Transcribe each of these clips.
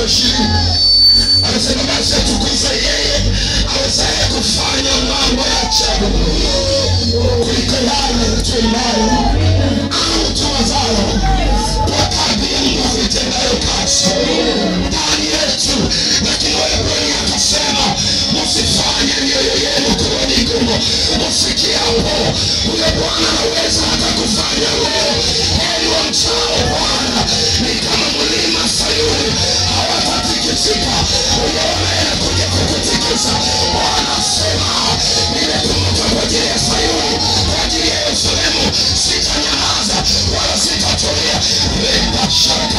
wa ishirini anasema basi atukuze yeye awezaye kufanya mambo ya ajabu kuliko yale tuendayo au tuwazayo kwa kadri ya nguvu itendayo kazi ndani yetu lakini waebrania akasema msifanye mioyo yenu kuwa migumu msikie hapo huyo bwana anaweza hata kufanya leo heri wamchao bwana ni kama mlima sayuni hawatatikisika huyo anayekuja kukutikisa bwana asema nimekumbuka kwa ajili ya sayuni kwa ajili ya yerusalemu sitanyamaza wala sitatulia lepashaka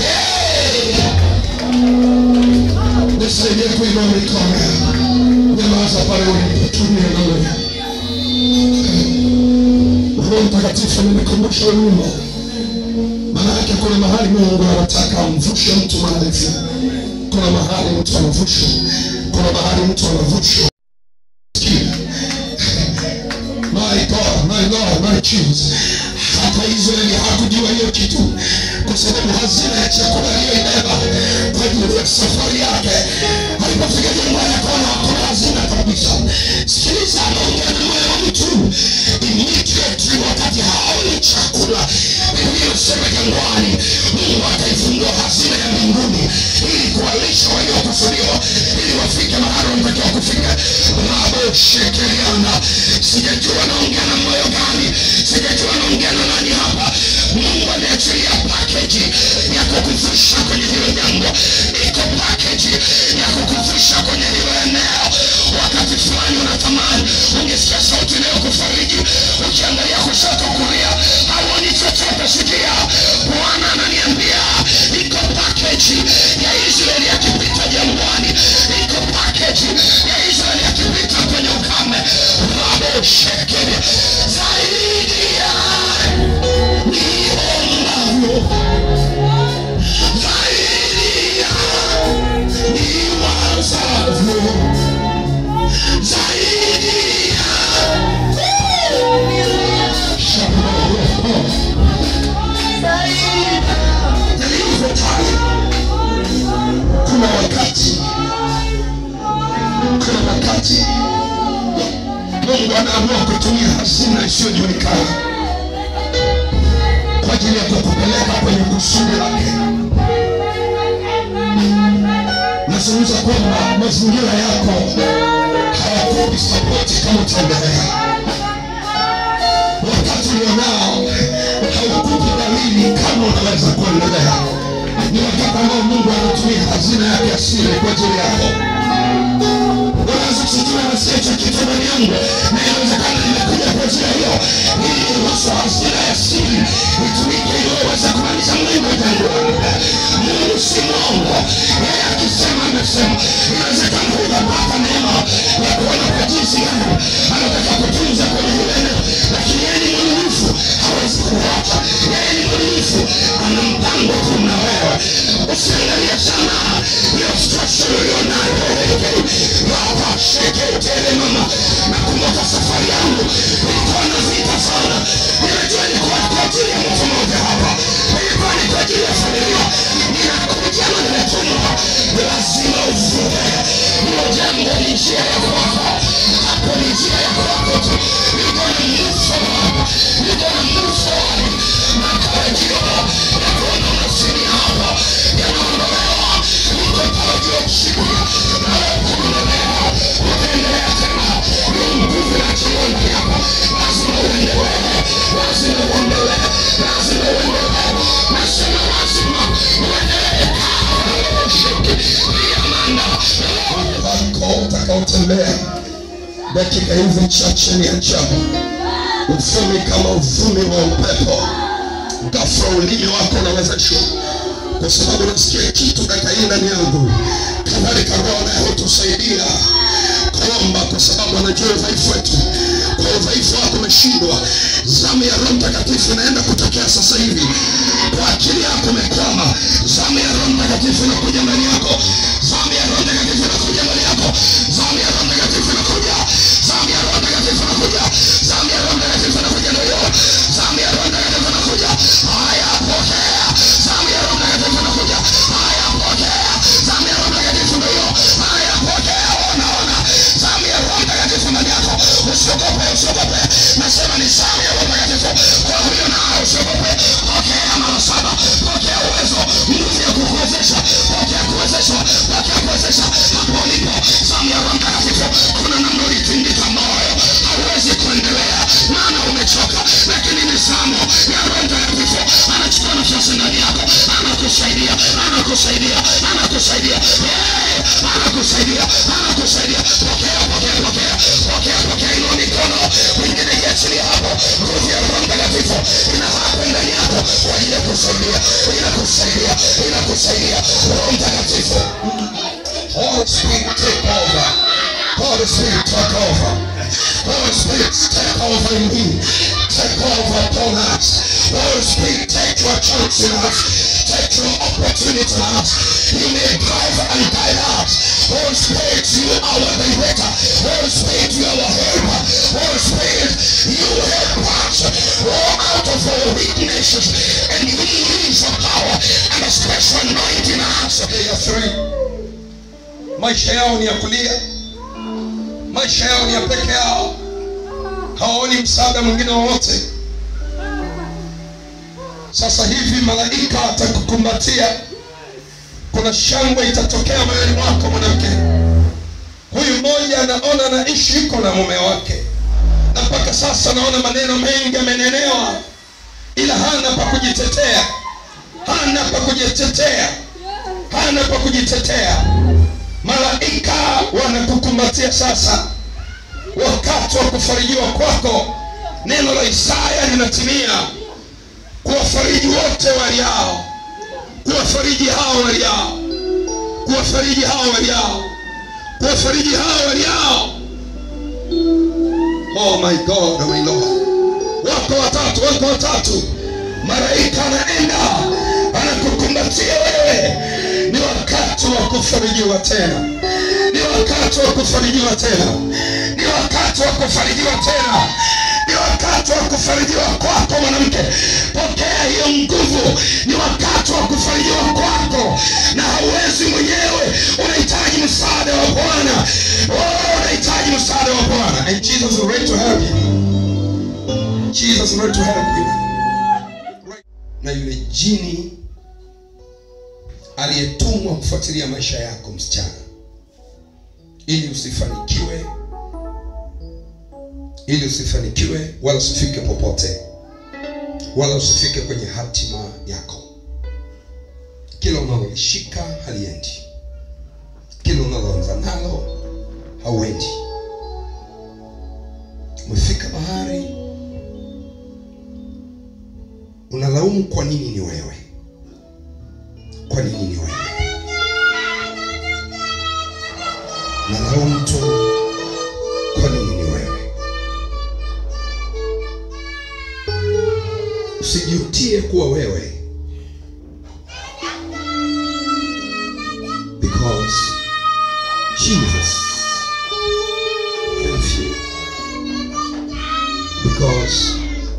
nisaidie kuinua mikono nyamaza pale ulipotumia naloya roho mtakatifu nimekumbusha wimbo maanake kuna mahali mungu anataka amvushe mtu maarifa kuna mahali mtu anavushwa kuna mahali mtu anavushwa my god my lord my jesus hata israeli hakujua hiyo kitu kwa sababu hazina ya chakula aliyoibeba kwa ajili ya safari yake alipofika jangwani akaona hakuna hazina kabisa sikiliza anaongea na moyo wa mtu immediately wakati haoni chakula biblia inasema jangwani mungu akaifungua hazina ya mbinguni ili kuwalisha waliokusudiwa ili wafike mahali wanatakiwa kufika rabo shekeliana sijajua naongea na moyo gani sijajua naongea na nani hapa mungu ameachilia pakeji ya kukuvusha kwenye hilo jambo iko pakeji ya kukuvusha kwenye hilo eneo wakati fulani unatamani ungesikia sauti inayokufariji ukiangalia kushoto kulia hauoni chochote sikia bwana ananiambia iko pakeji ya israeli akipita jangwani iko pakeji ya israeli akipita kwenye ukame rabo shekeli zaidi ya niomavyo zaidi ya niwazavyo zaidi ya nilivyotaja kuna wakati kuna wakati mungu anaamua kutumia hazina isiyojulikana kwa ajili ya kukupeleka kwenye kusudi lake nazungumza kwamba mazingira yako hayakupi sapoti kama utaendelea wakati ulionao haukupi dalili kama unaweza kuendelea ni wakati ambao mungu anatumia hazina yake asili kwa ajili yako unaweza kusijua nasikia cha kitu ndani yangu na inawezekana nimekuja kwa ajili ya hiyo ili ruhusu hazina ya siri itumike ili uweze kumaliza mlima jangwani mungu si mwongo yeye akisema amesema inawezekana hujapata neema ya kuona kwa jinsi gani anataka kutunza kwenye hilo eneo lakini yeye ni mwaminifu hawezi kuacha yeye ni mwaminifu ana mpango tu na wewe usiangalie sana hiyo structure ulionayo baba sheketele mama nakumbuka safari yangu ilikuwa na vita sana ninajua ilikuwa kwa ajili ya mtu mmoja hapa ilikuwa ni kwa ajili ya familia ninakuja na nimetumwa lazima uvuke hilo jambo ni njia ya kwako hapo ni njia ya kwako tu niko na move forward niko na move forward matarajio ya kuona unasini hapa yanaondolewa niko tarajio kusikia na kuendelea utaendelea tena ni nguvu ya jioni yako lazima uendelee lazima uendelee lazima uendelee nasema lazima uendelee wako utakaotembea dakika hizi chache ni ajabu uvumi kama uvumi wa upepo ghafla ulimi wako unawezeshwa kwa sababu nasikia kitu dakika hii ndani yangu kadhalika roho naye hutusaidia kuomba kwa sababu anajua udhaifu wetu kwa udhaifu wako umeshindwa zamu ya roho mtakatifu inaenda kutokea sasa hivi kwa akili yako umekwama zamu ya roho mtakatifu inakuja ndani yako zamu ya roho mtakatifu inakuja ndani yako zamu ya roho mtakatifu inakuja zamu ya roho mtakatifu inakuja zamu ya roho mtakatifu inakuja ndio hiyo zamu ya roho mtakatifu inakuja haya pokea zamu ya roho mtakatifu inakuja haya pokea kuweza hapo ulipo zamu ya roho mtakatifu kuna namna ulitingika moyo hauwezi kuendelea maana umechoka lakini ni zamu ya roho mtakatifu anachukua nafasi ndani yako anakusaidia anakusaidia anakusaidia Eh, anakusaidia anakusaidia pokea pokea pokea pokea pokea ilo mikono wengine iachilia hapo nguvu ya roho mtakatifu inahapo ndani yako kwa ajili ya kusaidia inakusaidia inakusaidia roho mtakatifu Holy Spirit take over Holy Spirit take over Holy Spirit take over in me take over upon us Holy Spirit take your chance in us take your opportunity in us you may drive and guide us Holy Spirit you are our director Holy Spirit you are our helper Holy Spirit you help us all out of our weaknesses and we release your power and a special anointing in us ya three maisha yao ni ya kulia maisha yao ni ya peke yao hawaoni msaada mwingine wowote sasa hivi malaika atakukumbatia kuna shangwe itatokea moyoni mwako mwanamke huyu mmoja anaona anaishi iko na mume wake na mpaka sasa naona maneno mengi amenenewa ila hana pa kujitetea hana pa kujitetea hana pa kujitetea malaika wanakukumbatia sasa wakati wa kufarijiwa kwako neno la isaya linatimia kuwafariji wote waliao kuwafariji hao waliao kuwafariji hao waliao kuwafariji hao waliao oh my god oh my lord wako watatu wako watatu malaika anaenda anakukumbatia wewe ni wakati wa kufarijiwa tena ni wakati wa kufarijiwa tena ni wakati wa kufarijiwa tena ni wakati wa kufarijiwa kwako mwanamke pokea hiyo nguvu ni wakati wa kufarijiwa kwako na hauwezi mwenyewe unahitaji msaada wa bwana oh, unahitaji msaada wa bwana and jesus is ready to help you jesus is ready to help you na yule jini aliyetumwa kufuatilia maisha yako msichana ili usifanikiwe ili usifanikiwe wala usifike popote wala usifike kwenye hatima yako kila unalolishika haliendi kila unaloanza nalo hauendi umefika mahali unalaumu kwa nini ni wewe kwa nini ni wewe nalaumu tu kwa nini ni wewe usijutie kuwa wewe because jesus loves you because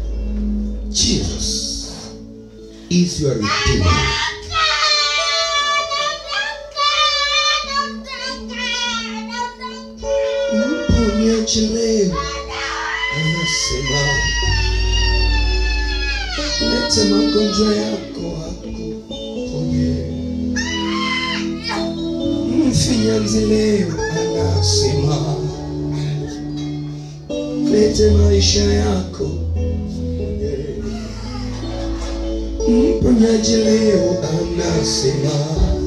jesus is your redeemer mponyaji leo anasema lete magonjwa yako akuponye mfinyanzi leo anasema lete maisha yako mponyaji leo anasema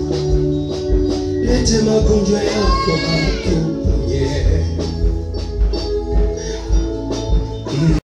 lete magonjwa yako akuponye